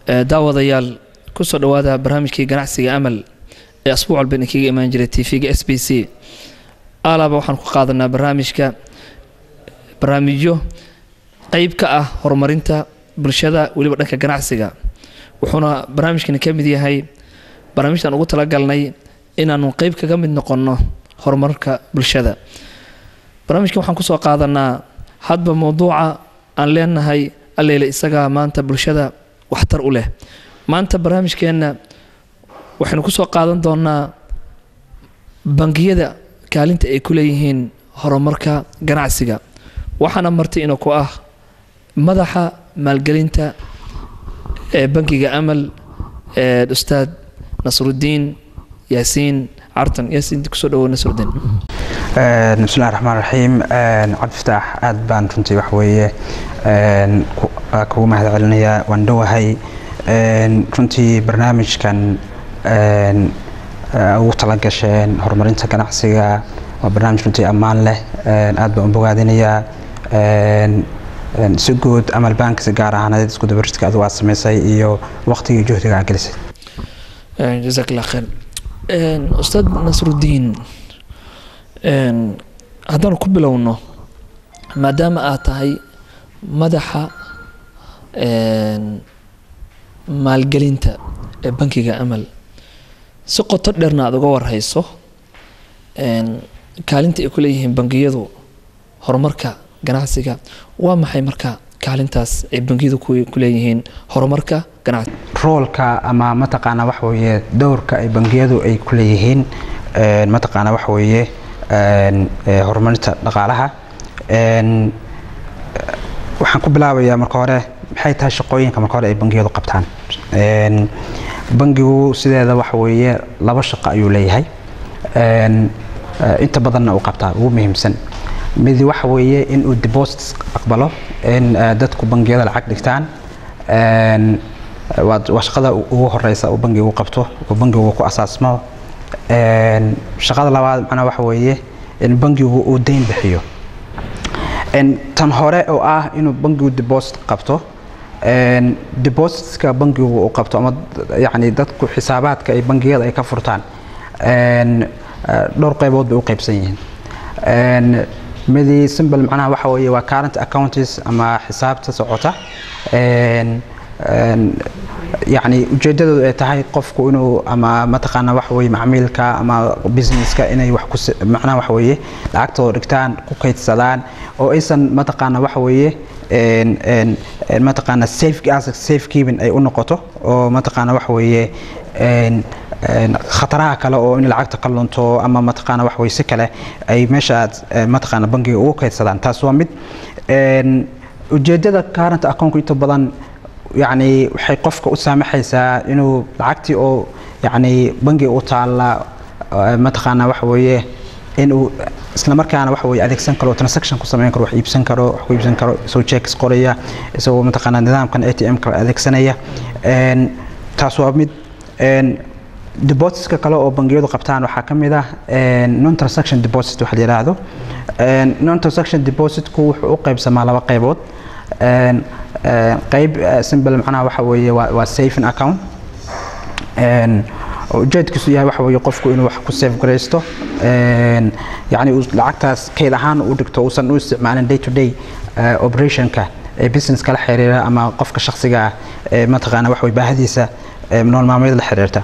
daawadayaal kusoo dhawaada barnaamijkii ganacsiga amal ee asbuuc walba idinkaga imaan jiray tv-ga s b c alaaba waxaan ku qaadanaa barnaamijka barnaamijyo qeyb ka ah horumarinta bulshada weliba dhanka ganacsiga wuxuuna barnaamijkani ka mid yahay barnaamijtaan ugu talagalnay inaanu qeyb kaga mid noqonno horumarka bulshada barnaamijkan waxaan kusoo qaadanaa hadba mowduuca aan leenahay alleyle isagaa maanta bulshada waxtar u leh maanta barnaamijkeenna waxaynu kusoo qaadan doonaa bangiyada kaalinta ay ku leeyihiin horumarka ganacsiga waxaana marti ina ku ah madaxa maalgelinta ee bangiga amal ee ustaad nasrudiin yaasiin cartan yaasiin kusoo dhawo nasrudiin bismillahi raxmaan raxiim cabdifataax aad baan runtii wax weeye kugu mahad celinayaa waan dhowahay runtii barnaamijkan ugu tala gasheen horumarinta ganacsiga waa barnaamij runtii ammaan leh aad baan u bogaadinayaa si guud amal bankis gaar ahaaneed isku dabaridka adigu aad samaysay iyo waqtigii juhdiga aad gelisay jazaak allah khayr ustaad nasrudiin haddaanu ku bilowno maadaama aad tahay madaxa maalgelinta ee bankiga amal si qoto dheerna aada uga warhayso kaalinta ay ku leeyihiin bangiyadu horumarka ganacsiga waa maxay marka kaalintaas ay bangiyadu ku leeyihiin horumarka ganacsiga roolka ama mataqaana waxa weeye dowrka ay bangiyadu ay ku leeyihiin mataqaana waxa weeye horumarinta dhaqaalaha waxaan ku bilaabayaa marka hore maxay tahay shaqooyinka marka hore ay bangiyadu qabtaan bangigu sideeda waxa weeye laba shaqo ayuu leeyahay inta badanna uu qabtaa ugu muhiimsan mid waxa weeye in uu deposits aqbalo in dadku bangiyada lacag dhigtaan waa shaqada ugu horeysa uu bangigu qabto uu bangigu ku asaasmo shaqada labaad macnaa waxa weeye in bangigu uu deyn bixiyo tan hore oo ah inuu bangigu deposit qabto depositska bangigu uu qabto ama yani dadku xisaabaadka ay bangiyada ay ka furtaan dhowr qaybood bay u qaybsan yihiin midi simbal macnaha waxa weeye waa current accounts ama xisaabta socota yani ujeedadoodu ay tahay qofku inuu ama mataqaana waxa weye macmiilka ama businesska inay wax ku macnaha waxa weeye lacagtooda dhigtaan ku kaydsadaan oo aysan mataqaana waxa weeye mataqaana safe asset safe keeping ay u noqoto oo mataqaana waxa weeye khataraha kale oo in lacagta ka lunto ama mataqaana wax weye si kale ay meesha mataqaana bangiga ugu kaydsadaan taas waa mid ujeedada current accountku inta badan yani waxay qofka u saamaxaysaa inuu lacagtii oo yani bangiga u taalla mataqaana waxa weeye inuu isla markaana waxa weye adeegsan karo transaction ku samayn karo wax iibsan karo wax ku iibsan karo isagoo checks qoraya isagoo mataqaana nidaamkan a t m kale adeegsanaya taas waa mid depositska kale oo bangiyadu qabtaan waxaa ka mid ah non transaction deposit waxa la yidhaahdo non transaction depositku wuxuu u qaybsamaa laba qaybood qayb simple macnaha waxa weeye waa saving account ujeedkiisu yahay waxa weeye qofku inuu wax ku save garaysto yani uu lacagtaas kayd ahaan u dhigto uusan u isticmaalin day to day operationka ee businesska la xiriira ama qofka shakhsiga ah ee mataqaana waxa weye baahadiisa nool maalmeed la xiriirta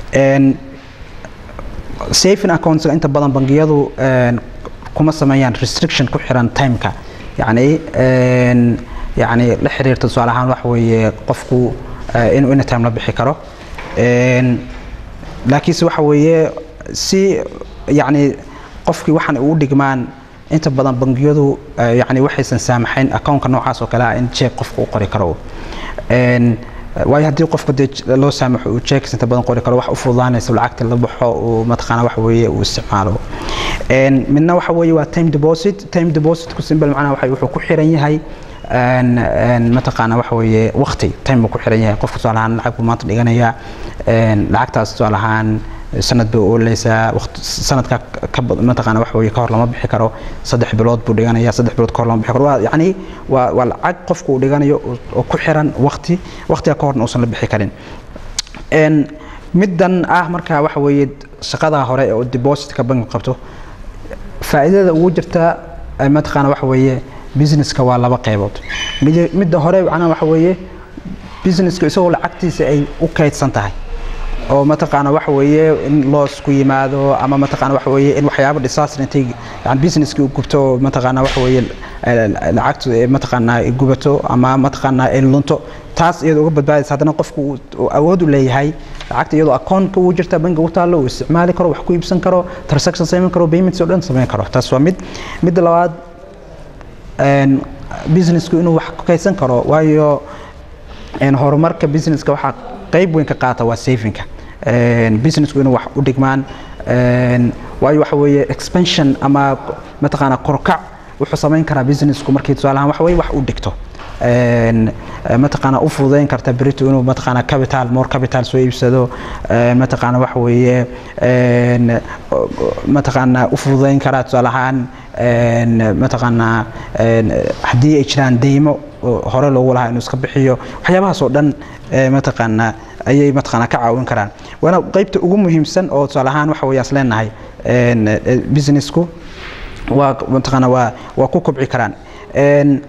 saving accounts inta badan bangiyadu kuma sameeyaan restriction ku xiran timeka yani yani la xiriirta tusaale ahaan waxa weeye qofku inuu anytime la bixi karo laakiinse waxa weeye si yani qofkii waxaan ugu dhigmaan inta badan bangiyadu yani waxaysan saamaxayn accountka noocaas oo kale ah in jeeg qofku u qori karo waayo haddii qofka dee loo saamaxo uu jeeks inta badan qori karo wax u fududaanaysa lacagta la baxo uu mataqaana waxa weeye uu isticmaalo midna waxa weeye waa time deposit time depositku simbal macnaha waxa wuxuu ku xiran yahay mataqaana waxa weeye waqti time buu ku xiran yahay qofka tusaale ahaan lacag buu maanta dhiganayaa lacagtaas tusaale ahaan sanad bay ooleysaa waqti sanadka ka bad- mataqaana waxa weeye ka hor lama bixi karo saddex bilood buu dhiganaya saddex bilood ka hor lama bixi karo waa yacni waa waa lacag qofku uu dhiganayo oo- oo ku xiran waqti waqtiga ka horna uusan la bixi karin Een, middan ah marka waxa weeye shaqada hore oo depositka bank qabto faa'iidada ugu jirta eh, mataqaana waxa weeye businesska waa laba qaybood Midi- midda hore macnaha waxa weeye businesska isagoo lacagtiisa ay u kaydsan tahay oo mataqaana waxa weeye in loos ku yimaado ama mataqaana waxa weeye in waxyaabo disaster intay yani businesskii u gubto oo mataqaana waxa weeye eh, lacagtu ay mataqaana ay gubato ama mataqaana ay lunto taas iyadoo uga badbaadaysa haddana qofku uu- uu awood u leeyahay lacagta iyadoo akoonka uu jirta bangiga u taallo uu isticmaali karo wax ku iibsan karo transaction samayn karo payments oo dhan samayn karo taas waa mid midda labaad een, businessku inuu wax ku kaydsan karo waayo een, horumarka businesska waxaa qayb weyn ka qaata waa savinga Een, businessku inuu wax u dhigmaan een, waayo waxa weeye expansion ama mataqaana korkac wuxuu samayn karaa businessku markii tusaale ahaan waxa weeye wax u dhigto Een, eh, mataqaana u fududeyn karta berito inuu mataqaana capital more capital soo iibsado een, mataqaana waxa weeye een, o- o- mataqaana u fududeyn karaa tusaale ahaan een, mataqaana een, haddii ay jiraan deymo oo hore loogu lahaa inuu iska bixiyo waxyaabahaas oo dhan eh, mataqaana ayay mataqaana ka caawin karaan waana qaybta ugu muhiimsan oo tusaale ahaan waxa weeye as leenahay een, eh, businessku waa mataqaana waa waa ku kobci karaan Een,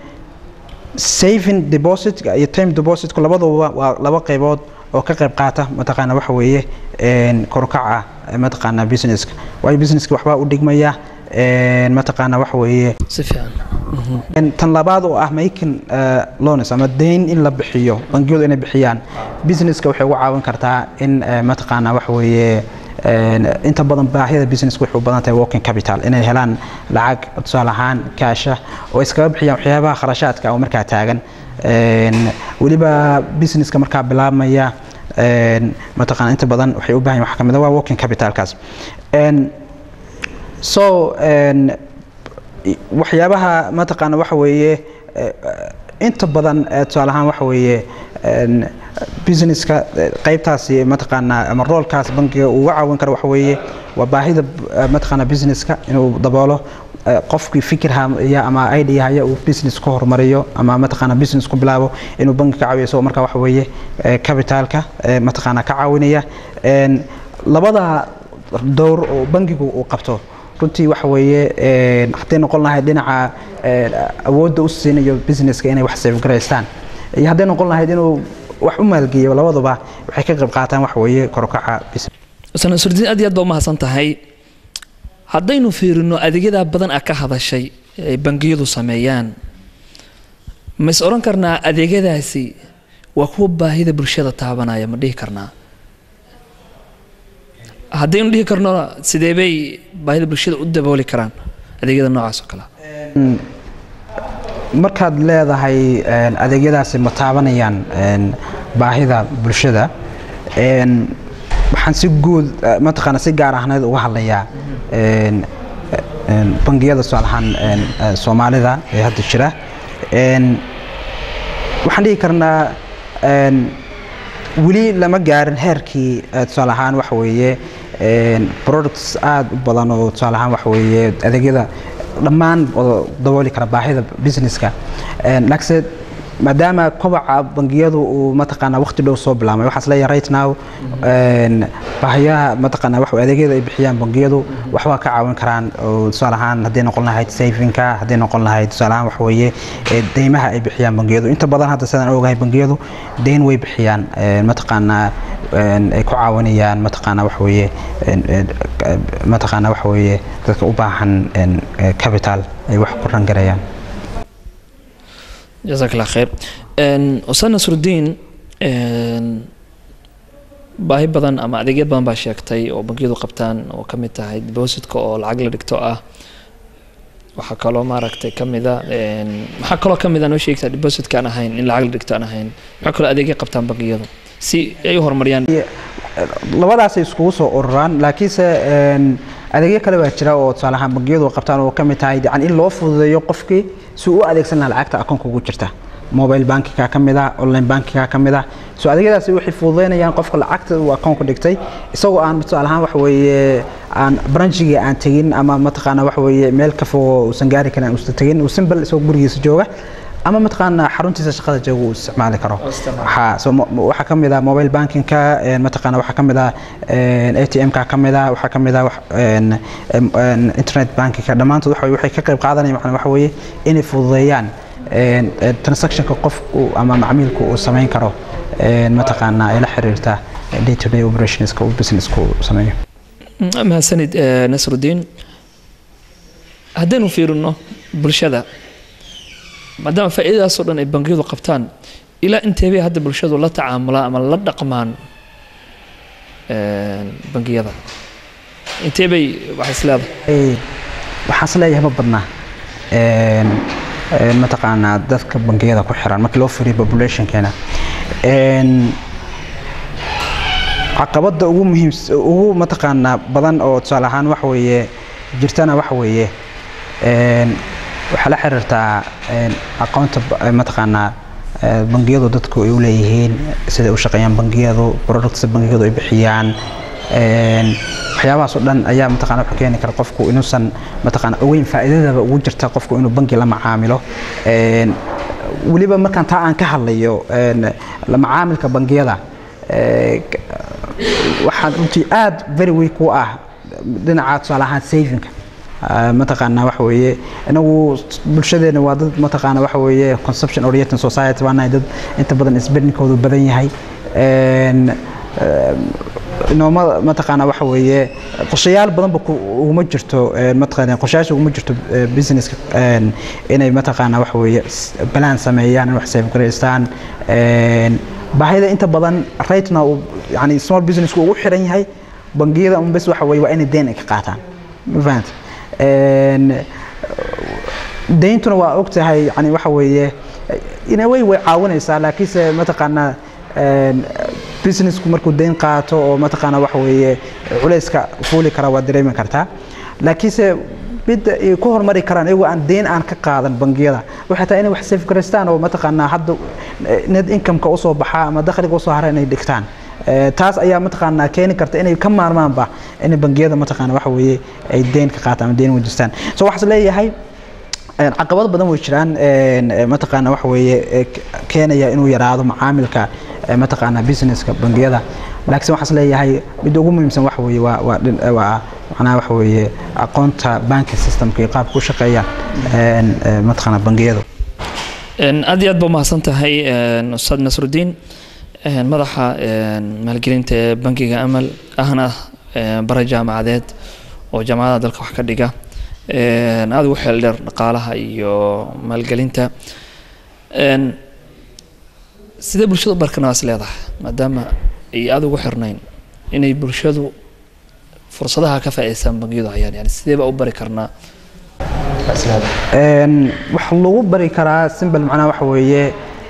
saving deposit iyo time deposit labaduba waa laba qaybood oo ka qayb qaata mataqaana waxa weeye een korkaca mataqaana businesska waayo businesska waxbaa u dhigmaya een mataqaana waxa weeye si fiican een tan labaad oo ah making uh, loans ama deyn in la bixiyo bangiyadu inay bixiyaan businesska waxay ugu caawin kartaa in uh, mataqaana waxa weeye een, inta badan baahida businesska waxay u badan tahay working capital inay helaan lacag tusaale ahaan kaasha oo iskaga bixiyaan waxyaabaha kharashaadka oo markaa taagan een, weliba businesska markaa bilaabmaya een, mataqaana inta badan waxay u baahan yihiin waxaa ka mid ah waa working capitalkaas Een, so een, i- waxyaabaha mataqaana waxa weeye eh, inta badan eh, tusaale ahaan waxa weeye een, businesska eh, qaybtaasi mataqaana ama roolkaas bankiga uu uga caawin karo waxa weeye waa baahida eh, mataqaana businesska inuu daboolo eh, qofkii fikir haya ama idea haya uu business ku horumariyo ama mataqaana business ku bilaabo inuu banki ka caawiyo isagoo marka waxa weeye eh, capitalka eh, mataqaana ka caawinaya Een, labada dowr oo bankigu uu qabto runtii waxa weeye een, hadday noqon lahayd dhinaca een, awoodda u siinayo businesska inay wax safegaraystaan iyo hadday noqon lahayd inuu wax u maalgeeyo labaduba waxay ka qayb qaataan waxa weeye korkaca business sana surdiin aad iyo aad baa umahadsan tahay haddaynu fiirino adeegyadaa badan a ka hadashay ay bangiyadu sameeyaan ma is odhan karnaa adeegyadaasi waa kuwa baahida bulshada taabanaya ma dhihi karnaa haddaynu dhihi karno sidee bay baahida bulshada u dabooli karaan adeegyada noocaas oo kale ah? markaad leedahay een, adeegyadaasi ma taabanayaan een, baahida bulshada een, waxaan si guud eh, mataqaana si gaar ahneed uga hadlayaa een, een, bangiyada tusaale ahaan een, eh, soomaalida ee hadda jira Een, waxaan dhihi karnaa een, weli lama gaarin heerkii eh, tusaale ahaan waxa weeye een, products aad u badan oo tusaale ahaan waxa weeye adeegyada dhammaan wada dabooli kara baahida businesska Een, laakiinse maadaama kobaca bangiyadu uu mataqaana waqti dhow soo bilaabmay waxaas leeyahay right now een, baahiyaha mataqaana wax adeegyada ay bixiyaan bangiyadu waxbaa ka caawin karaan oo tusaale ahaan hadday noqon lahayd savinka hadday noqon lahayd tusaale ahaan waxa weeye ee, deymaha ay bixiyaan bangiyadu inta badan hadda sidaan ogahay bangiyadu deyn way bixiyaan een, mataqaana een, ay ku caawinayaan mataqaana waxa weeye een, een, mataqaana waxa weeye dadka u baahan een, ee, capital ay wax ku rangarayaan jazaak allah khayr Een, ustaad nasrudiin een, baahi badan ama adeegyo badan baa sheegtay oo bangiyadu qabtaan oo ka mid tahay depositka oo lacag la dhigto ah waxaa kaloo maaragtay ka mida een, maxaa kaloo ka mid a noo sheegtaa depositka aan ahayn in lacag la dhigto aan ahayn maxaa kaloo adeegyo qabtaan bangiyadu si ay u horumariyaan labadaasay iskugu soo ururaan laakiinse een, adeegyo kale baa jira oo tusaale ahaan bangiyadu qabtaan oo ka mid tahay yani in loo fududeeyo qofkii si uu u adeegsan lahaa lacagta akoonka ugu jirta mobile bankiga ka mid ah online bankiga ka mid ah so adeegyadaasi waxay fududeynayaan qofka lacagta uu akoonka dhigtay isagoo aan tusaale ahaan waxa weeye aan branchigii aan tegin ama mataqaana waxa weeye meel ka fog uusan gaari karin uusan tegin uu simple isagoo gurigiisa jooga ama mataqaana xaruntiisa shaqada jooga uu isticmaali karo waxaa so waxaa ka mid ah mobile bankingka mataqaana waxaa ka mid ah atm-ka ka mid ah waxaa ka mid ah internet bankingka dhammaantood waxa waxay ka qayb qaadanayaan macnaa waxa weeye inay fududeeyaan transactionka qofku ama macmiilku uu samayn karo mataqaana ay la xiriirta day to day operationska uu businesska uu sameeyo mahadsanid nasrudiin haddaynu fiirino bulshada maadaama faa'iidadaasoo dhan ay bangiyadu qabtaan ilaa inteebay hadda bulshadu la tacaamulaan ama la dhaqmaan bangiyada inteebay waxay is leedahay waxaan is leeyahay ma badnaa mataqaanaa dadka bangiyada ku xiran markii loo fiiriyo populationkeena caqabada ugu muhiim ugu mataqaanaa badan oo tusaale ahaan waxa weeye jirtana waxa weeye waxaa la xiriirtaa aqoonta mataqaanaa bangiyadu dadku ay u leeyihiin siday u shaqeeyaan bangiyadu products bangiyadu ay bixiyaan waxyaabahaas oo dhan ayaa mataqana wuxuu keeni kara qofku inuusan mataqana ogeyn faa'iidadaba ugu jirta qofku inuu bangi la macaamilo weliba markaan taa aan ka hadlayo la macaamilka bangiyada waxaan runtii aad very weak u ah dhinaca tusaale ahaan savingka mataqaana waxa weeye inagu bulshadeena waa dad mataqaana waxa weeye consumption oriented society baa nahay dad inta badan spendingkoodu badan yahay nooma mataqaana waxa weeye qorshayaal badanba uguma jirto mataqaana qorshayaasha uguma jirto businesska inay mataqaana waxa weeye balaan sameeyaan in wax save garaystaan baahida inta badan right now yani small businesska ugu xiran yahay bangiyada un bes waxa weeye waa inay deen ay ka qaataan ma fahanta deyntuna waa og tahay yani waxa weeye in a way way caawinaysaa laakiinse mataqaana businessku markuu deyn qaato oo mataqaana waxa weeye culayska fuuli kara waa dareemi kartaa laakiinse midda ay ku hormari karaan iyagoo aan deyn aan ka qaadan bangiyada waxay tahay inay wax safe garaystaan oo mataqaanaa hadda net income-ka usoo baxaa ama dakhliga usoo hara inay dhigtaan taas ayaa mataqaanaa keeni karta inay ka maarmaanba in bangiyada mataqaana waxa weeye ay deyn ka qaataan ama deyn wejistaan so waxaas leeyahay caqabado badan way jiraan mataqaana waxa weeye keenaya inuu yaraado macaamilka mataqaana businesska bangiyada laakiin waxaas leeyahay midda ugu muhiimsan waxa weeye waa waa waa macnaha waxa weeye aqoonta banking systemka iyo qaabka u shaqeeya mataqaana bangiyadu aad iyo aad baa umahadsan tahay ustaad nasrudiin madaxa maalgelinta ee bangiga amal ahna bara jaamacadeed oo jaamacadaha dalka wax ka dhiga aada ugu xeel dheer dhaqaalaha iyo maalgelinta sidee bulshadu barkanaas leedahay maadaama ay aada ugu xirnayn inay bulshadu fursadaha ka faa'iideystaan bangiyadu hayaan yani sideeba u bari karnaa waxa lagu bari karaa simple macnaha waxa weeye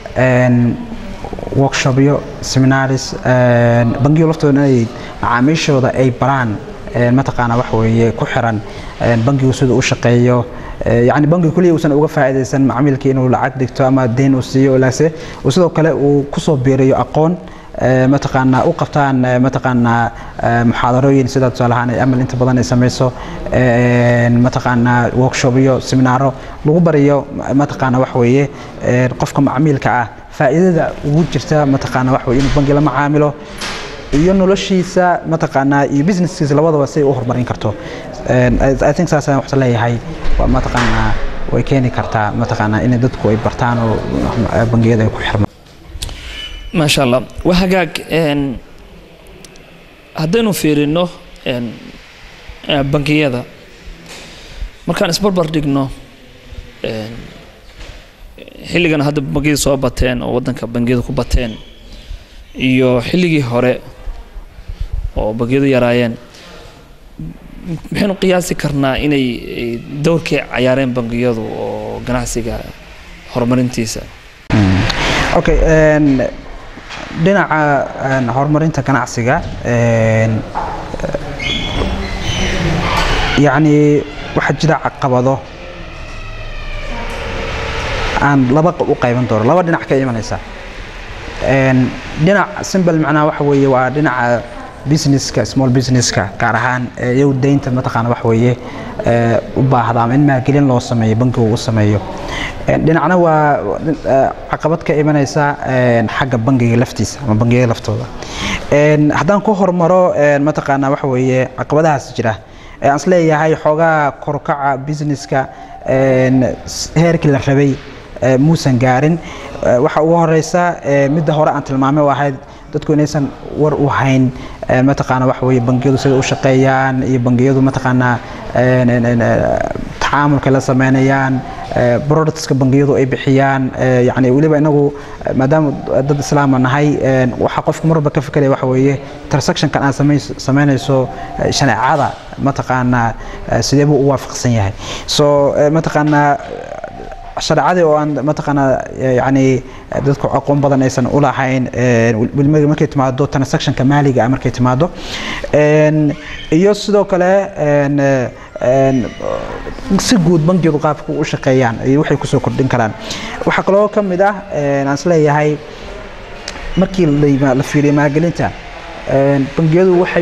workshopyo seminaries bangiyo laftooda inay macaamiishooda ay baraan mataqaana waxa weeye ku xiran bangigu siduu u shaqeeyo yani bangiga kuliya uusan uga faa'iidaysan macmiilkii inuu lacag dhigto ama deyn uu siiyo laase uu sidoo kale uu kusoo biiriyo aqoon mataqaana u qabtaan mataqaana muxaadarooyin sida tusaale ahaan ay amal inta badan ay samayso mataqaana workshopyo seminaaro lagu bariyo mataqaana waxa weeye qofka macmiilka ah faa'iidada ugu jirta mataqaana waxa weye inuu bangi la macaamilo iyo noloshiisa mataqaanaa iyo businesskiisa labadaba si ay u horumarin karto i think saas ayaan waxta leeyahay waa mataqaanaa way keeni kartaa mataqaanaa in dadku ay bartaan oo bangiyada ay ku xirmaan maasha allah waa hagaag haddaynu fiirino bangiyada markaan isbarbar dhigno xilligan hadda bangiyada soo bateen oo waddanka bangiyada ku bateen iyo xilligii hore oo bangiyadu yaraayeen maxaynu qiyaasi karnaa inay dowrkii cayaareen bangiyadu oo ganacsiga horumarintiisa okay dhinaca horumarinta ganacsiga yacni waxaa jira caqabado aan laba u qayban doono laba dhinac ka imanaysa Een, dhinac simple macnaha waxa weeye waa dhinaca businesska small businesska gaar ahaan ee iyagu deynta mataqaana waxa weeye ee, u baahda ama in maalgelin loo sameeyo bankigu uu sameeyo Een, dhinacna waa ee, caqabad ka imanaysa een, xagga bangiga laftiisa ama bangiyada laftooda Een, haddaan ku hormaro een, mataqaana waxa weeye caqabadahaas jira ee aan isleeyahay xoogaa korkaca businesska een, s- heerkii la rabay ee, muusan gaarin Ee, waxa ugu horeysa ee, midda hore aan tilmaamay oo ahayd dadku inaysan war u hayn ee, mataqaana waxa weeye bangiyadu sida u shaqeeyaan iyo bangiyadu mataqaana een, een, een, ee, tacaamulka la sameynayaan ee, productska bangiyadu ay bixiyaan ee, yacni weliba inagu ee, maadaama dad islaama nahay een, waxa qofku marba ka fikeraya waxa weeye transactionkan aan sameys- sameynayso ee, shaneecada mataqaana ee, sidee buu u waafaqsan yahay so ee, mataqaana shareecadii oo aan mataqaana yani dadku aqoon badan aysan u lahayn weliba markay timaado transactionka maaliga ah markay timaado Een, iyo sidoo kale een, een, si guud bangiyadu qaabka u shaqeeyaan iyo waxay kusoo kordhin karaan waxaa kaloo ka mid ah een, aan isleeyahay markii la yima- la fiiriyo maalgelinta een, bangiyadu waxay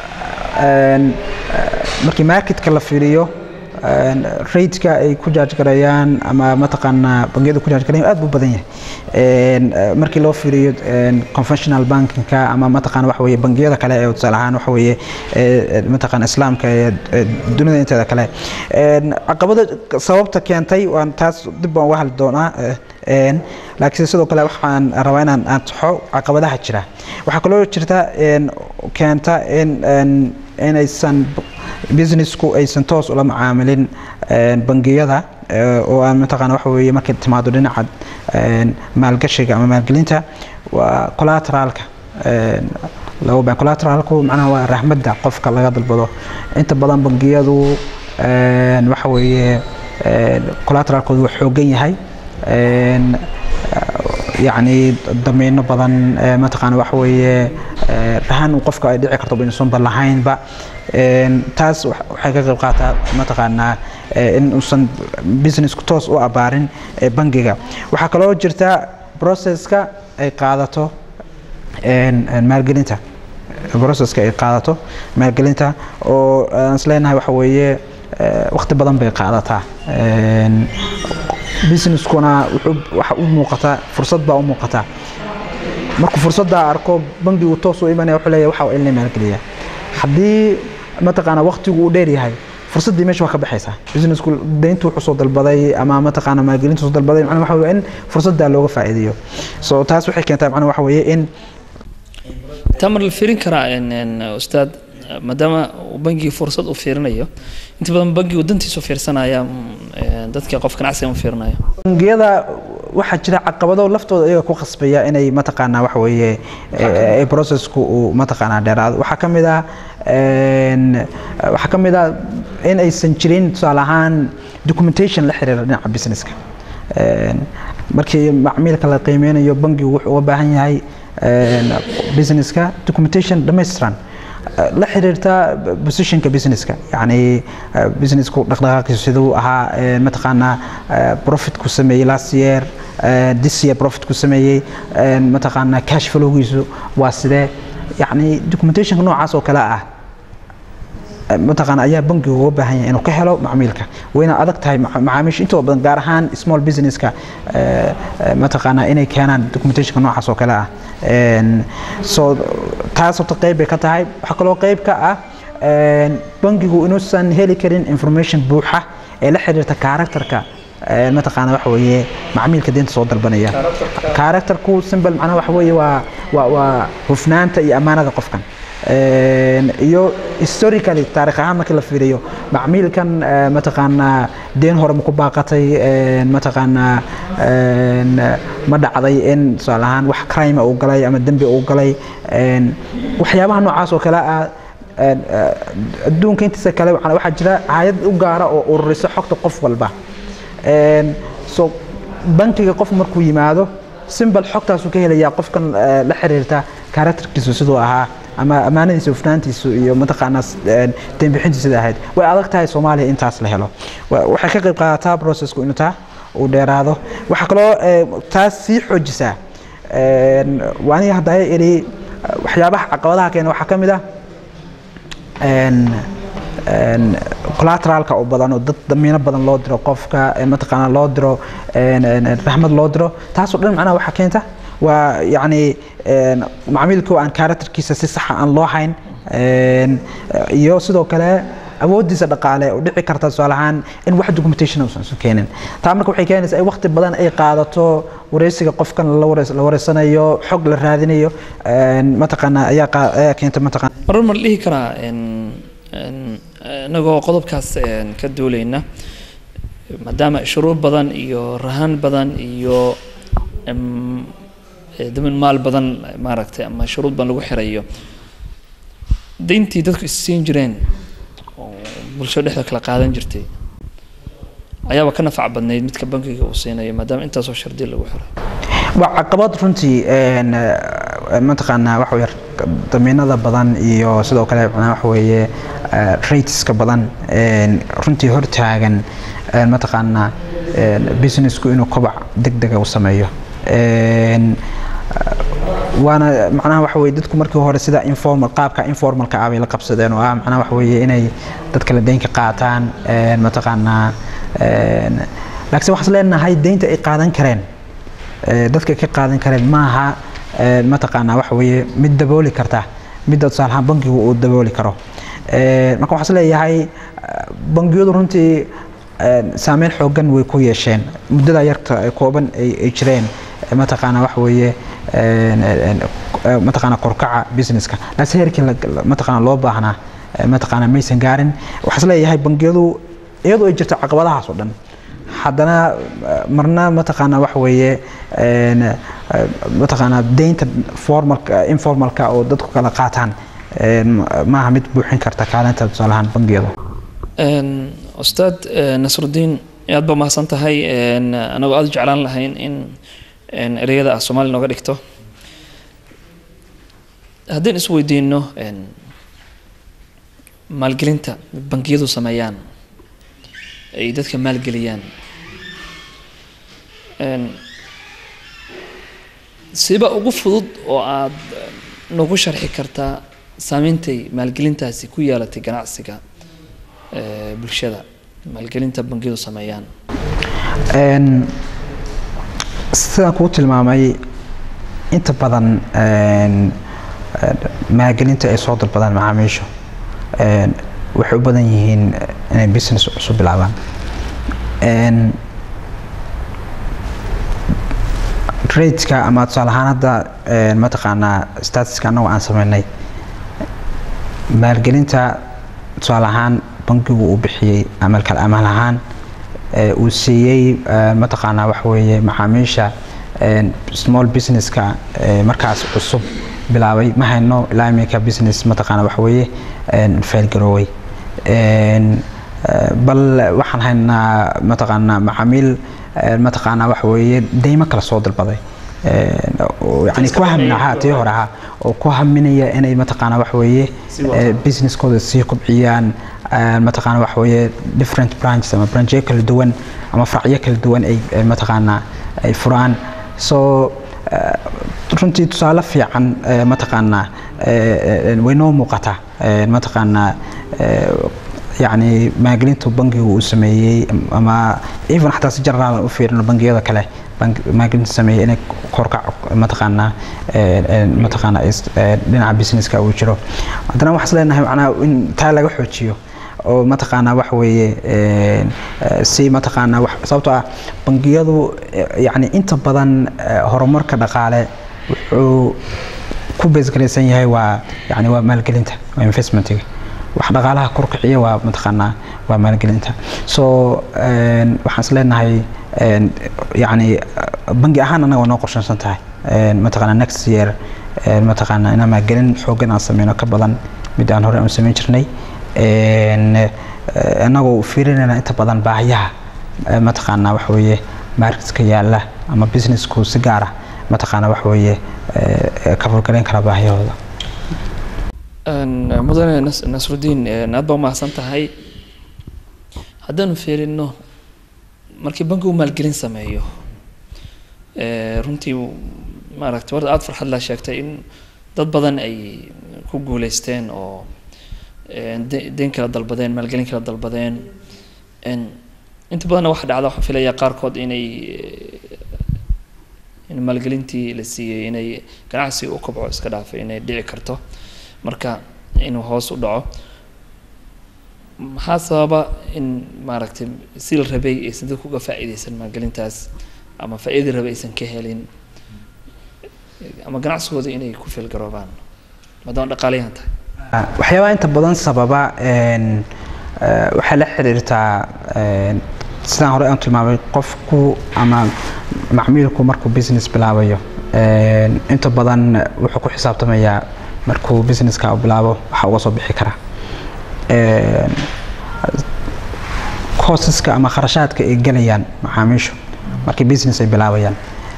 een, markii marketka la fiiriyo een, rateska ay ku jaaj garayaan ama mataqaanaa bangiyadu ku jaaj garayaan aad buu badan yahay Een, eh, markii loo fiiriyo een, conventional bankinka ama mataqaana waxa weeye bangiyada kale ee tusaale ahaan waxa weeye ee, mataqaana islaamka ee ee dunida inteeda kale Een, caqabada sababta keentay waan taas dib baan uga hadli doonaa eh, een, laakiin sidoo kale waxaan rabaa inaan aan taxo caqabadaha jira waxaa kaloo jirta een, keenta in een, inaysan businessku aysan toos ula macaamilin een, bangiyada ee, oo aan mataqaana waxa weeye markay timaado dhinaca een, maalgashiga ama maalgelinta waa collateralka een, laba baan collateralku macnaha waa raxmadda qofka laga dalbado inta badan bangiyadu een, waxa weeye een, collateralkoodu waa xoogan yahay een, yacni damiino badan ee, mataqaana waxa weeye ee, rahan uu qofka ay dhici karto inuusanba lahaynba Een, taas wax- waxay ka qayb qaataa mataqaanaa ee, in uusan businessku toos u abaarin ee, bangiga waxaa kaloo jirta processka ay qaadato een, een, maalgelinta processka ay qaadato maalgelinta oo aan isleenahay waxa weeye ee, waqti badan bay qaadataa Een, businesskuna wuxuu waxa u muuqataa fursad baa u muuqataa markuu fursadda arko bangigu toos u imanaya wuxuu leeyahay waxa waa in la maalgeliyaa haddii mataqaana waqtigu uu dheer yahay fursaddii meesha waa ka baxaysaa businessku deyntu wuxuu soo dalbaday ama mataqaana maalgelintu soo dalbaday macnaha waxa weeye in fursadda looga faa'iideeyo so taas waxay keentaa macnaha waxa weeye in tamar la fiirin karaa een, een, ustaad maadaama uu bangiga fursad u fiirinayo inta badan bangigu dantiisu fiirsanaya mm, een, dadka qof ganacsiga ma fiirinayo bangiyada waxaa jira caqabado laftooda iyaga ku khasbaya inay mataqaanaa waxa weeye ee, ee, processku uu mataqaanaa dheeraado waxaa ka mid ah een, waxaa ka mid ah in aysan jirin tusaale ahaan documentation la xiriira dhinaca businesska Een, markii macmiilka la qiimeynayo bangigu wuxuu uga baahan yahay een, businesska documentation dhammaystiran la xiriirta positionka businesska yani eh, businessku dhaqdhaqaaqiisu siduu ahaa eh, mataqaanaa eh, profitku sameeyey last year eh, this year profitku sameeyey eh, mataqaanaa cash flowgiisu waa sidee yani documentationka noocaas oo kale ah eh, mataqaana ayaa bangigu uga baahan yahay inuu ka helo macmiilka wayna adag tahay maca- macaamiisha intooda badan gaar ahaan small businesska eh, eh, mataqaanaa inay keenaan documentationka noocaas oo kale ah Een, so taas horta qayb bay ka tahay waxaa kaloo qayb ka ah een, bangigu inuusan heli karin information buuxa ee la xiriirta karakterka ee, mataqaana waxa weeye macmiilka deynta soo dalbanaya karakterku simple macnaha waxa weeye waa waa waa hufnaanta iyo ammaanada qofkan Een, iyo historically taarikh ahaan markii la fiiriyo macmiilkan eh, mataqaanaa deen hore ma ku baaqatay een, mataqaanaa een, ma dhacday in tusaale ahaan wax crime uu galay ama dembi uu galay een, waxyaabaha noocaas oo kale ah een, eh, adduunka intiisa kale waxaa waxaa jira hayad u gaara oo ururisa xogta qof walba Een, so bankiga qof markuu yimaado simbal xogtaasuu ka helayaa qofkan eh, la xiriirta karakterkiisu siduu ahaa ama ammaanadiisa hufnaantiisu iyo mataqaanaa dembixintu sida ahayd way adag tahay soomaaliya intaas la helo Wa- waxay ka qayb qaadataa processku inuu taa uu dheeraado waxaa kaloo eh, taas sii xoojisaa Een, waa aniga hadda idhi waxyaabaha caqabadaha keena waxaa ka mid ah een, een, collateralka oo badan oo dad damiino badan loo diro qofka ee mataqaanaa loo diro een, een, een, raxmad loo diro taasoo dhan macnaha waxaa keenta waa yacni een, macmiilka oo aan karakterkiisa si saxa aan loo hayn een, iyo sidoo kale awoodiisa dhaqaale oo dhici karta tusaale ahaan in wax documentation uusan isu keenin taa marka waxay keenaysaa in waqti badan ay qaadato wareysiga qofkan la wareys- la wareysanayo xog la raadinayo een, mataqaanaa ayaa qaa- ayaa keenta mataqaana marmar ma la dhihi karaa een- een, inagoo qodobkaas een, ka duulayna maadaama shuruud badan iyo rahan badan iyo em, eh, damin maal badan maaragtay ama shuruud badan lagu xirayo dayntii dadku is siin jireen oo bulshada dhexda kala qaadan jirtay ayaaba ka nafac badnayd midka bankiga uu siinayo maadaama intaasoo shardi lagu xiray waa caqabad runtii een, eh, mataqaanaa waxa weye damiinada badan iyo sidoo kale macnaha waxa weeye eh, rateska badan een, runtii hortaagan een, mataqaanaa een, businessku inuu kobac degdega u sameeyo Een, waana macnaha waxa weye dadku markii hore sida informal qaabka informalka ah bay la qabsadeen oo ah macnaha waxa weye inay dadka la deynka qaataan een, mataqaanaa een, laakiin waxaan is leenahay deynta ay qaadan kareen ee, dadka ka qaadan kareen maaha ee, mataqaanaa waxa weeye mid dabooli karta midda tusaale ahaan bankigu uu dabooli karo Ee, marka waxaan is leeyahay eh, bangiyadu runtii ee, saameyn xoogan way ku yeesheen muddada yarta ee kooban ay ay jireen ee, mataqaanaa waxa weeye een, een, eh, mataqaanaa korkaca businesska laakiin heerkii la- la- mataqaanaa loo baahnaa ee, mataqaanaa maysan gaarin waxaan is leeyahay bangiyadu iyadoo ay jirto caqabadahaas oo dhan haddana eh, marna mataqaanaa waxa weeye een, eh, mataqaanaa deynta formalka informalka oo dadku kala qaataan een, maaha mid buuxin karta kaalinta tusaale ahaan bangiyada Een, ustaad eh, nasrudiin aad baa mahadsan tahay een, anagoo aad u jeclaan lahayn in een, ereyada ah soomaali nooga dhigto haddaan is weydiino een, maalgelinta bangiyadu sameeyaan ay dadka maalgeliyaan een, siba ugu fudud oo aad eh, noogu sharxi kartaa saameyntay maalgelintaasi ku yeelatay ganacsiga eh, bulshada maalgelinta bangiyadu sameeyaan Een, sidaan kuu tilmaamay inta badan een, een, maalgelinta ay soo dalbadaan macaamiishu een, waxay u badan yihiin inay business cusub bilaabaan Een, rateska ama tusaale ahaan hadda een, mataqaanaa statuska annagu aan sameynay maalgelinta tusaale ahaan bankigu uu bixiyey amalkal amal ahaan ee uu siiyey ee, mataqaanaa waxa weeye macaamiisha een, small businesska ee, markaas cusub bilaabay ma hayno ilaa iminka business mataqaanaa waxa weeye een, failgarooway Een, ee, bal waxaan haynaa mataqaanaa macaamiil ee, mataqaanaa waxa weeye deymo kala soo dalbaday Een, oo yani ku haminaha tii hore ahaa oo ku haminaya inay mataqaanaa waxa weeye ee, businesskooda sii kobciyaan ee, mataqaanaa waxa weeye different branches ama branchyo kala duwan ama faracyo kala duwan ay ay mataqaanaa ay furaan so eh, runtii tusaale fiican eh, mataqaanaa eh, eh, way noo muuqataa eh, mataqaanaa eh, yacni maalgelinta bangigu uu sameeyey ama even xataa si general u fiirino bangiyada kale bank- maalgelinta sameeyey inay korkac mataqaanaa eh, eh, mataqaanaa is- eh, dhinaca businesska uu jiro haddana waxaan is leenahay macnaha in taa laga xoojiyo oo mataqaanaa waxa weeye een, eh, si mataqaanaa wax sababtoo ah bangiyadu eh, yacni inta badan eh, horumarka dhaqaale wuxuu ku beesgaraysan yahay waa yacni waa maalgelinta waa investmentiga wax dhaqaalaha korkiciya waa mataqaanaa waa maalgelinta so een, waxaan is leenahay een, yacni eh, bangi ahaan annaga waa noo qorshaysan tahay Een, mataqaanaa next year een, mataqaanaa inaan maalgelin xoogan aan sameyno ka badan mid aan hore aan samayn jirnay Een, eh, annagoo fiirinayna inta badan baahiyaha eh, mataqaanaa waxa weeye marketka yaala ama businessku si gaara mataqaanaa waxa weeye eh, ka furgalayn kara baahiyahooda Een, mudane Nas- nasrudiin een, aad baa umahadsan tahay haddaanu fiirino markii bankigu maalgelin sameeyo ee, runtii maaragtay warda aada farxad la sheegtay in dad badan ay ku guuleysteen oo deyn kala dalbadeen maalgelin kala dalbadeen inta badanna waxa dhacda waxaan filayaa qaarkood inay in maalgelintii la siiyey inay ganacsi u kobco iska dhaafay inay dhici karto marka inuu hoos u dhaco maxaa sababa in maaragtay si la rabay aysan dadku uga faa'iideysan maalgelintaas ama faa'iidii rabay aysan ka helin ama ganacsigooda inay ku feelgaroobaan maadaama dhaqaalayahan tahay waxyaabaha inta badan sababa waxay la xiriirtaa sidaan hore aan tilmaamay qofku ama macmiilku markuu business bilaabayo inta badan wuxuu ku xisaabtamayaa markuu businesska bilaabo waxa uga soo bixi kara cosaska ama kharashaadka ay gelayaan macaamiishu markii business ay bilaabayaan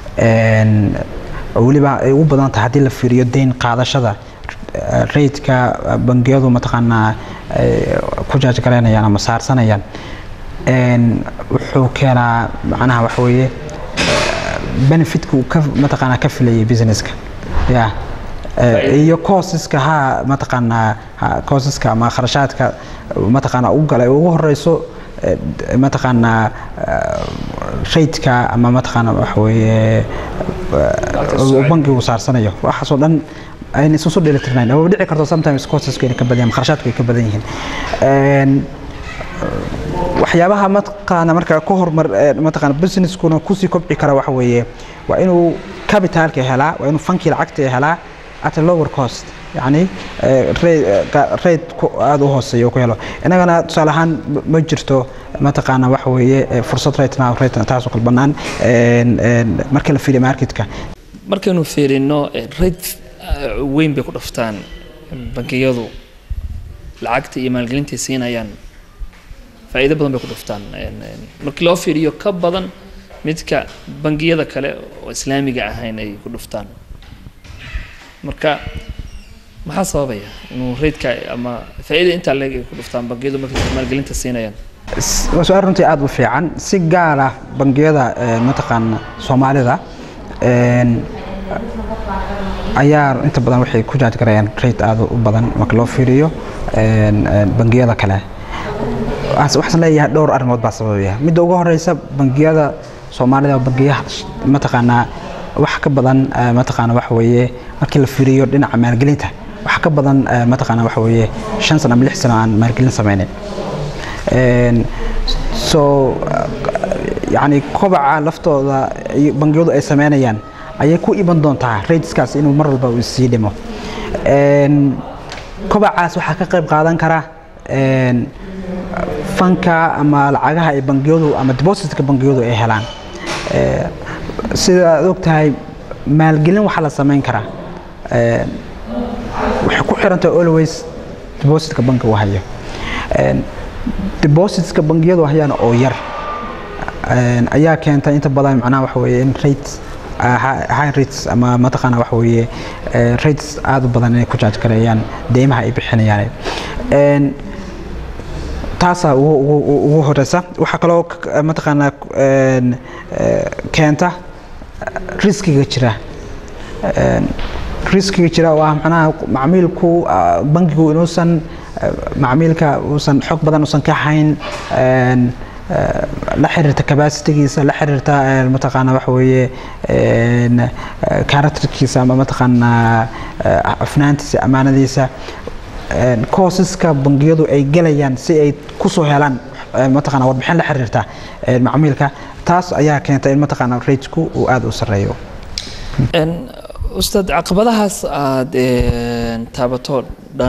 weliba ay ugu badan tahay haddii la fiiriyo deyn qaadashada raidka bangiyadu mataqaanaa ku jaajgaraynayaan ama saarsanayaan wuxuu keenaa macnaha waxa weeye benefitka uu ka mataqaanaa ka filayay businesska ya iyo cosaska ha mataqaanaa cosaska ama kharashaadka mataqaanaa u galay ugu horeyso mataqaanaa raidka ama mataqaanaa waxa weeye bangigu saarsanayo waxaasoo dhan ayna isu soo dheelitirnayn ama dhici karto sometimes cosaska inay ka badan kharashaadku ay ka badan yihiin waxyaabaha mataqaana marka ka hormar mataqaana businesskuna kusii kobci kara waxa weeye waa inuu capitalka helaa waa inuu fankii lacagta helaa at a lower cost yani rate aada u hooseeya ku helo innagana tusaale ahaan ma jirto mataqaana waxa weeye fursad right now right taasoo kale bannaan marka la fiiriyo marketka markaynu fiirino rate weyn bay ku dhaftaan bangiyadu lacagta iyo maalgelintay siinayaan faa'iido badan bay ku dhuftaan markii loo fiiriyo ka badan midka bangiyada kale oo islaamiga ahayn ay ku dhuftaan marka maxaa sababaya inuu raidka ama faa'iida intaa leeg ay ku dhuftaan bangiyadu markay maalgelinta siinayaan waa su-aal runtii aada u fiican si gaar ah bangiyada mataqaana soomaalida ayaa inta badan waxay ku jaajgarayaan rate aada u badan marka loo fiiriyo bangiyada kale waxaan leeyahay dhowr arrimood baa sababaya midda ugu horeysa bangiyada soomaalida bangiyaha mataqaanaa wax ka badan mataqaana waxa weeye markii la fiiriyo dhinaca maalgelinta wax ka badan mataqaana waxa weeye shan sano ama lix sano aan maalgelin sameynin so yani kobaca laftooda bangiyadu ay sameynayaan ayay ku iman doontaa rateskaas inuu mar walba uu sii dhimo kobacaas waxaa ka qayb qaadan kara fanka ama lacagaha ay bangiyadu ama depositka bangiyadu ay helaan sida aad og tahay maalgelin waxaa la samayn karaa waxay ku xirantahay always depositka bankigu hayo depositska bangiyadu hayaan oo yar ayaa keenta inta badan macnaha waxa weeye in rate high rates ama mataqaana waxa weeye rates aada u badan inay ku jaaj gareeyaan deymaha ay bixinayaan taasaa ugu horeysa waxaa kaloo mataqaanaa keenta riskiga jira riskiga jira oo ah macnaha macmiilku bankigu inuusan macmiilka uusan xog badan uusan ka hayn la xiriirta capacitigiisa la xiriirta mataqaana waxa weeye characterkiisa ama mataqaana afnaantiisa amaanadiisa courseska bangiyadu ay gelayaan si ay kusoo helaan mataqaana warbixin la xiriirta macmiilka taas ayaa keenta in mataqaana ratesku uu aada u sareeyo ustaad caqabadahaas aada taabato dhan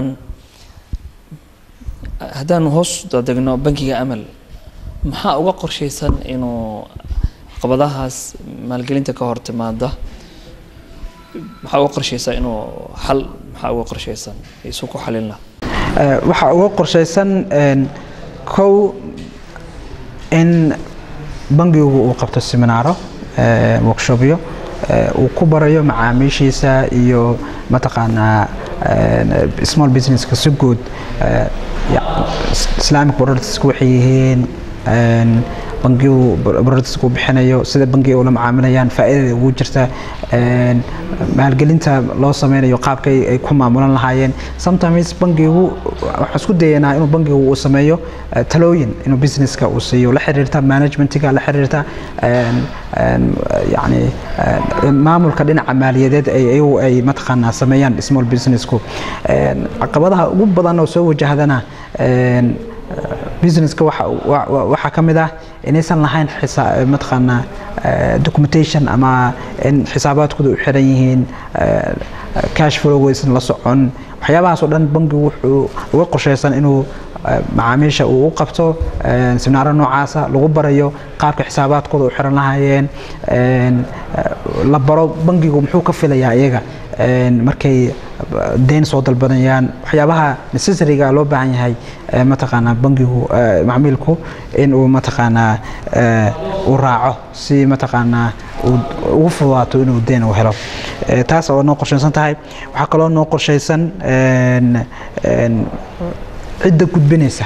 haddaanu hoos degno bankiga amal maxaa uga qorshaysan inuu caqabadahaas maalgelinta ka hor timaada maxaa uga qorshaysan inuu xal maxaa uga qorshaysan isu ku xalin laha waxaa uga qorshaysan kow in bangigu uu qabto seminaaro workshopyo uu ku barayo macaamiishiisa iyo mataqaanaa small businesska si guud islamic products waxay yihiin bangigu products ku bixinayo sida bangiga ula macaamilayaan faa'iidada ugu jirta een, maalgelinta loo sameynayo qaabka ay ay ku maamulan lahaayeen sometimes bangigu waxaan isku dayanaa inuu bangigu uu sameeyo eh, talooyin inuu businesska uu siiyo la xiriirta managementiga la xiriirta een, een, yacni een, maamulka dhinaca maaliyadeed ay iyagu ay mataqaanaa sameeyaan small businessku Een, caqabadaha ugu badan oo soo wajahdana een, businesska waxa wa- wa- waxaa ka mid ah inaysan lahayn xisa- mataqaanaa eh, documentation ama in xisaabaadkooda u xiran yihiin eh, cash flow aysan la socon waxyaabahaas oo dhan bangigu wuxuu uga qorshaysan inuu eh, macaamiisha uu u qabto eh, seminaaro noocaasa lagu barayo qaabka xisaabaadkooda u xiran lahaayeen een, eh, la baro bangigu muxuu ka filayaa iyaga een, markay deen soo dalbanayaan waxyaabaha necessaryga loo baahan yahay ee mataqaanaa bangigu ee, macmiilku in uu mataqaanaa ee, uu raaco si mataqaanaa uu ugu fududaato inuu deen u helo Ee, taas oo noo qorshaysan tahay waxaa kaloo noo qorshaysan een, een, cidda gudbinaysa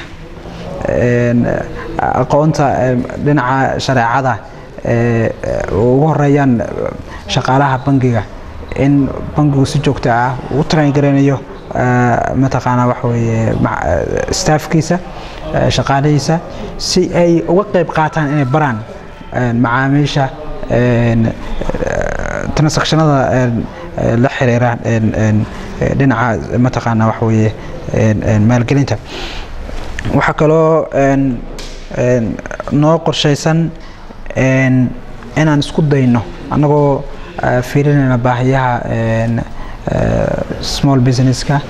een, aqoonta ee, dhinaca shareecada ee, ee, ugu horeeyaan shaqaalaha bangiga in bangigu si joogto ah uu train garanayo eh, mataqaanaa waxa weeye ma- eh, staffkiisa eh, shaqaalihiisa si ay uga qayb qaataan inay baraan eh, macaamiisha een, eh, transactionada een, eh, la xiriira een, een, eh, dhinaca mataqaanaa waxa weeye een, een, maalgelinta waxaa kaloo een, een, noo qorshaysan een, inaan isku dayno annagoo eh, fiirinayna baahiyaha een, eh, small businesska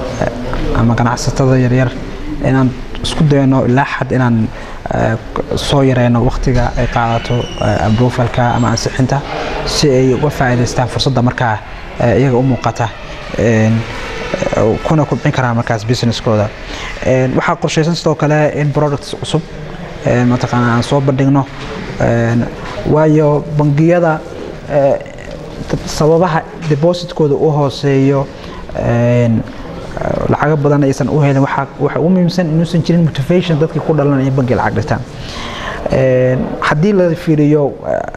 eh, ama ganacsatada yaryar inaan isku dayno ilaa xad inaan eh, k- soo yareyno waqtiga ay qaadato eh, approvalka ama ansixinta si ay uga faa'iidaystaan fursadda markaa eh, iyaga u muuqata Een, eh, kuna kubcin karaan markaas businesskooda Een, waxaa qorshaysan sidoo kale in products cusub een, mataqaanaa aan soo bandhigno Een, waayo bangiyada eh, dad- sababaha depositkooda u hooseeyo een, eh, lacago badan aysan u helin waxaa waxa ugu muhiimsan inuusan jirin motivation dadkii ku dhalan in bangi lacag dhigtaan Een, haddii la fiiriyo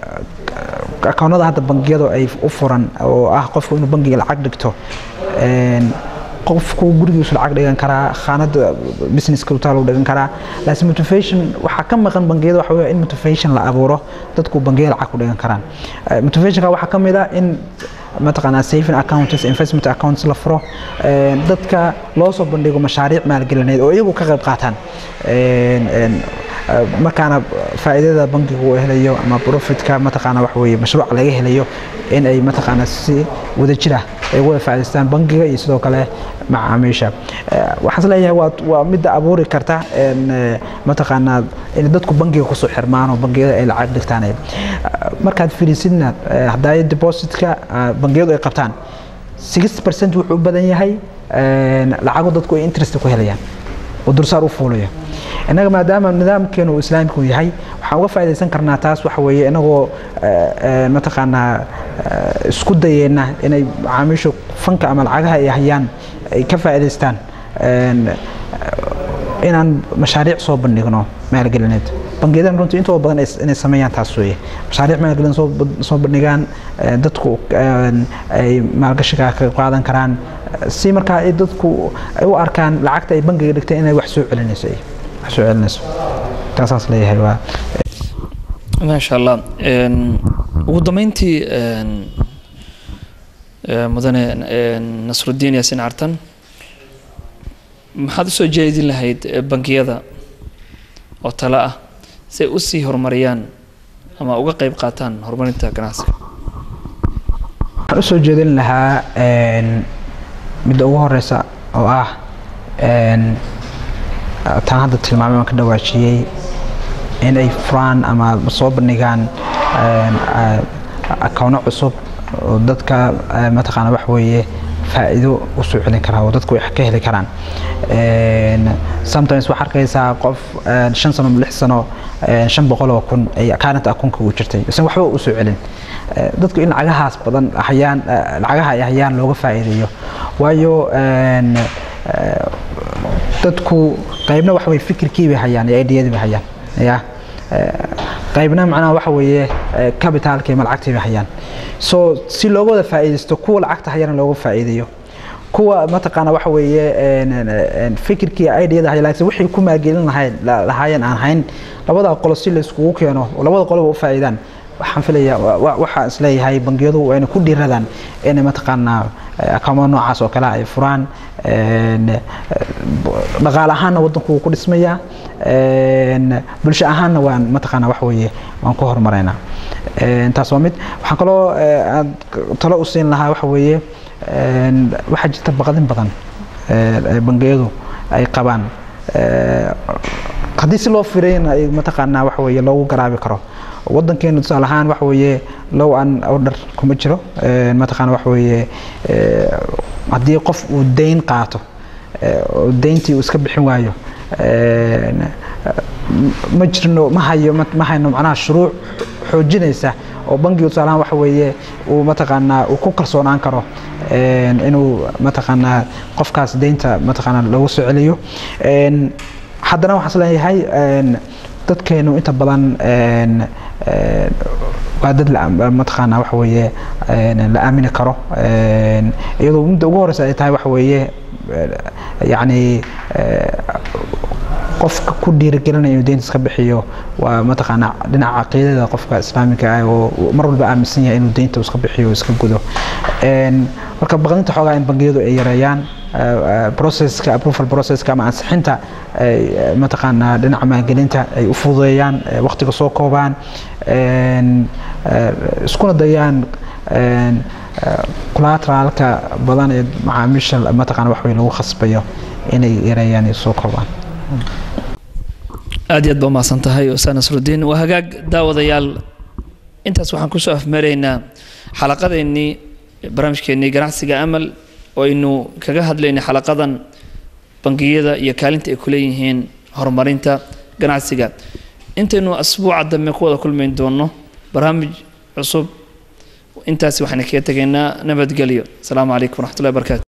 eh, akoonada hadda bangiyadu ay u furan oo ah qofku inuu bangiga lacag dhigto een, qofku gurigiisu lacag dhigan karaa khaanada businesska utaal u dhigan karaa laakiin motivation waxaa ka maqan bangiyada waxa weeye in motivation la abuuro dadku bangiya lacag ku dhigan karaan Eh, motivationka waxaa ka mid ah in mataqaanaa saving accounts investment accounts la furo een, dadka loo soo bandhigo mashaariic maalgelineed oo iyagu ka qayb qaataan Een, een, eh, markaana faa'iidada bangigu uu helayo ama profitka mataqaana wax weeye mashruuc laga helayo in ay mataqaana si wadajir ah ay uga faa'iidaystaan bangiga iyo sidoo kale macaamiisha Eh, waxaan isleeyahay waa waa midda abuuri karta een, eh, mataqaanaa in dadku bangiga kusoo xirmaan oo bangiyada ay lacag dhigtaan Eh, markaad fiirisidna eh, haddaay depositka eh, bangiyadu ay qabtaan 60% wuxuu u badan yahay een, lacago dadku ay interest ku helayaan oo dursaar u fuulayo innaga maadaama nidaamkeenu uu islaamku yahay waxaan uga faa'iidaysan karnaa taas waxa weeye inagoo eh, eh, mataqaanaa eh, isku dayeenna inay macaamiishu fanka ama lacagaha ay hayaan ay ka faa'iidaystaan een, eh, inaan mashaariic soo bandhigno maalgelineed bangiyadan runtii intooda badan ay- inay sameeyaan taas weeye mashaariic maalgelin soo bad- soo bandhigaan eh, dadku een, ay maalgashiga ka qaadan karaan eh, si markaa ay dadku ay u arkaan lacagta ay bangiga dhigtay inay wax soo celinayso ay wax soo celinayso taasaas leeyahay waa maasha allah Een, ugu dambeyntii een, ee, mudane een, nasrudiin yaasin cartan maxaad usoo jeedin lahayd ee, bangiyada oo tale ah si ay usii horumariyaan ama uga qayb qaataan horumarinta ganacsiga waxaan usoo jeedin lahaa een, midda ugu horeysa oo ah een, taan hadda tilmaamay waan ka dhawaajiyey in ay furaan ama soo bandhigaan een, a- akoono cusub oo dadka eh, mataqaana wax weeye faa'iido u soo celin karaa oo dadku wax ka heli karaan Een, sometimes waxaa arkaysaa qof een, shan sano lix sano een, shan boqol oo kun ay current akoonka ugu jirtay isan waxba u soo celin Eh, dadku in lacagahaas badan hayaan eh, lacagaha ay hayaan looga faa'iideeyo waayo een, eh, dadku qaybna waxa way fikirkii bay hayaan iyo ideyadii bay hayaan ya qaybna macnaha waxa weeye capitalka iyo lacagtay bay hayaan so si looga wada faa'iidaysto kuwa lacagta hayana looga faa'iidayo kuwa mataqaana waxa weeye fikirkii ideada hay laakiin wixii ku maalgelin lahayn lahaayeen aan hayn labada qolo si la iskugu keeno labada qoloba u faa'iidaan waxaan filayaa waxaan isleeyahay bangiyadu waa inay ku dhiiradaan inay mataqaanaa akamo noocaas oo kale ay furaan dhaqaale ahaanna waddanku wuu ku dhismayaa bulsho ahaanna waan mataqaanaa wax weeye waan ku horumaraynaa taas waa mid waxaan kaloo aad talo u siin lahaa waxa weeye waxaa jirta baqdin badan bangiyadu ay qabaan haddii si loo firayna mataqaanaa waxa weeye loogu garaabi karo wadankeenu tusaale ahaan waxa weeye low an order kuma jiro mataqaana waxa weeye haddii qof uu dayn qaato dayntii uu iska bixin waayo ma jirno ma hayo ma hayno macnaha shuruuc xoojinaysa oo bangigu tusaale ahaan waxa weeye uu mataqaanaa uu ku kalsoonaan karo inuu mataqaanaa qofkaas daynta mataqaanaa loogu soo celiyo haddana waxaan isleeyahay dadkeenu inta badan waa dad mataqaanaa waxa weeye la aamini karo iyadoo midda ugu horeysa ay tahay waxa weeye yacni qofka ku dhiirigelinaya inuu deynta iska bixiyo waa mataqaanaa dhinaca caqiidada qofka islaamiga ah oo mar walba aaminsan yahay inuu deynta iska bixiyo iska gudo marka baqdinta xoogaa in bangiyadu ay yareeyaan processka approval processka ama ansixinta mataqaanaa dhinaca maalgelinta ay u fududeeyaan waqtiga soo koobaan iskuna dayaan collateralka badan ee macaamiisha mataqaana wax wey lagu khasbayo inay yareeyaan iyo soo koobaan aad iyo aad baa umahadsan tahay ustaad nasrudiin waa hagaag daawadayaal intaas waxaan kusoo afmaraynaa xalaqadeennii barnaamijkeennii ganacsiga amal oo aynu kaga hadlaynay xalaqadan bangiyada iyo kaalinta ay ku leeyihiin horumarinta ganacsiga intaynu asbuuca dambe ku wada kulmayn doono barnaamij cusub intaasi waxaan kaga tegaynaa nabadgelyo asalaamu calaykum waraxmatullahi barakaatu